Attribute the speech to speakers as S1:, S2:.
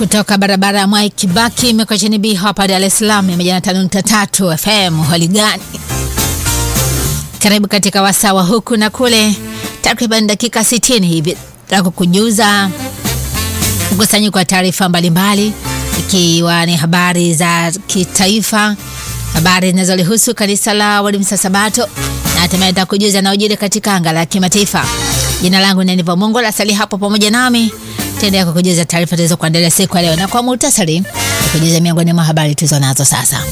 S1: kutoka barabara ya Mwai Kibaki Mikocheni B hapa Dar es Salaam, mia moja na tano nukta tatu FM. Hali gani? Karibu katika wasaa wa huku na kule, takriban dakika 60 hivi za kukujuza mkusanyiko wa taarifa mbalimbali, ikiwa ni habari za kitaifa, habari zinazolihusu kanisa la Waadventista Sabato na hatimaye nitakujuza yanayojiri katika anga la kimataifa. Jina langu ni Nivo Mungu, lasali hapo pamoja nami taendelea kukujuza taarifa tulizo kuandalia siku ya leo, na kwa muhtasari kujuza miongoni mwa habari tulizo nazo sasa.